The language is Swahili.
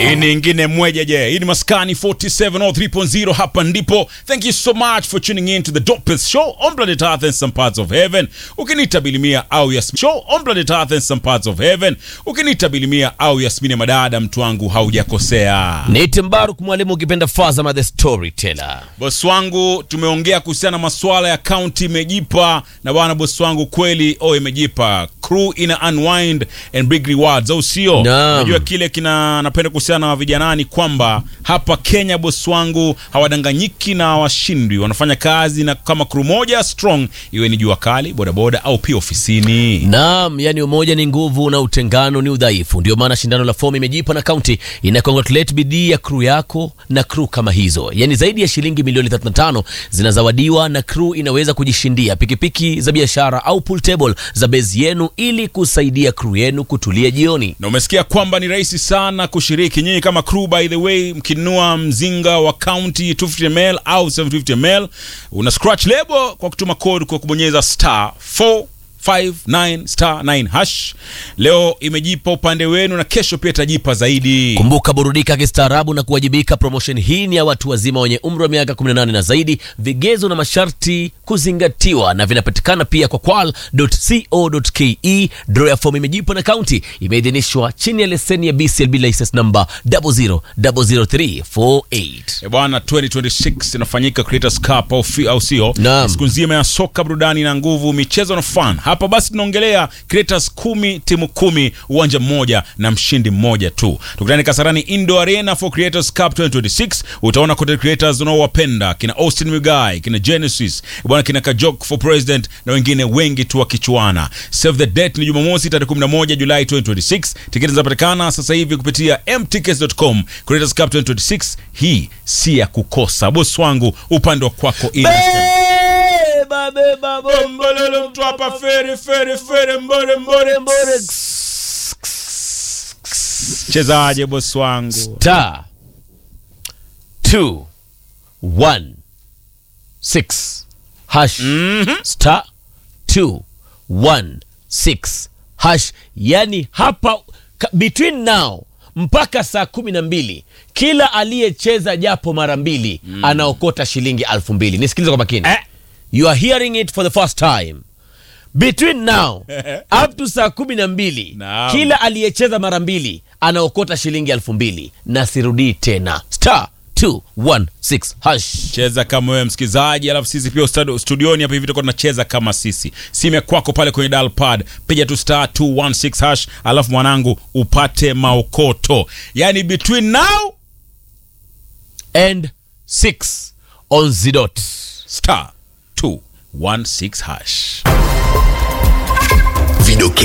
Hii ni ingine mweja je. Hii ni Maskani 4703.0 hapa ndipo. Thank you so much for tuning in to the dopest show on planet Earth and some parts of heaven. Ukiniita Bilimia au Yasmin show on planet Earth and some parts of heaven. Ukiniita Bilimia au Yasmini Madada mtu wangu haujakosea. Nite Mbaruk mwalimu ukipenda Fazama the storyteller. Bosi wangu tumeongea kuhusiana na masuala ya county imejipa na bwana bosi wangu kweli oh imejipa. Crew ina unwind and big rewards au sio? Naam. Unajua kile kina napenda kuhusiana na vijanani kwamba hapa Kenya bosi wangu hawadanganyiki na washindwi, wanafanya kazi na kama crew moja strong, iwe ni jua kali, bodaboda au pia ofisini. Naam, yani umoja ni nguvu na utengano ni udhaifu. Ndio maana shindano la fomu imejipa na kaunti ina congratulate bidii ya crew yako na crew kama hizo. Yani zaidi ya shilingi milioni 35 zinazawadiwa na crew inaweza kujishindia pikipiki za biashara au pool table za base yenu ili kusaidia crew yenu kutulia jioni. na umesikia kwamba ni rahisi sana kushiriki nyinyi kama crew by the way mkinunua mzinga wa county 250ml au 750ml una scratch label kwa kutuma code kwa kubonyeza star 459 star 9 hash leo imejipa upande wenu na kesho pia itajipa zaidi Kumbuka, burudika kistaarabu na kuwajibika. Promotion hii ni ya watu wazima wenye umri wa miaka 18 na zaidi. Vigezo na masharti kuzingatiwa, na vinapatikana pia kwa kwal.co.ke. Draw ya fomu imejipa na kaunti imeidhinishwa chini ya leseni ya BCLB license number 0000348. E bwana 2026 inafanyika Creators Cup au, fi- au sio? Naam. Siku nzima ya soka, burudani na nguvu, michezo na fun. Hapa basi tunaongelea Creators kumi, timu kumi, uwanja mmoja na mshindi mmoja tu. Tukutane Kasarani Indo Arena for Creators Cup 2026. Utaona content creators unaowapenda kina Austin Migai, kina Genesis, e bwana kina Kajok for President na wengine wengi tu wakichuana. Save the date ni Jumamosi tarehe 11 Julai 2026. Tiketi zinapatikana sasa hivi kupitia mtickets.com. Creators Cup 2026 hii si ya kukosa. Bosi wangu upande wa kwako ina Beba, beba, bomba. Mbololo mtu hapa fere fere fere mbore mbore mbore. Chezaje bosi wangu? Star 2 1 6 hash star 2 1 6 hash. Yani hapa ka- between now mpaka saa kumi na mbili kila aliyecheza japo mara mbili anaokota shilingi alfu mbili. Nisikilize kwa makini Eh. you are hearing it for the first time between now up to saa kumi na mbili Naam. kila aliyecheza mara mbili anaokota shilingi elfu mbili na sirudii tena star 216 hash Cheza kama wewe msikizaji, alafu sisi pia ustadi- studioni hapa hivi tutakuwa tunacheza kama sisi. Simu ya kwako pale kwenye dial pad, piga tu star 216 hash, alafu mwanangu upate maokoto. Yaani between now and 6 on zidot star 216 hash. Vidoke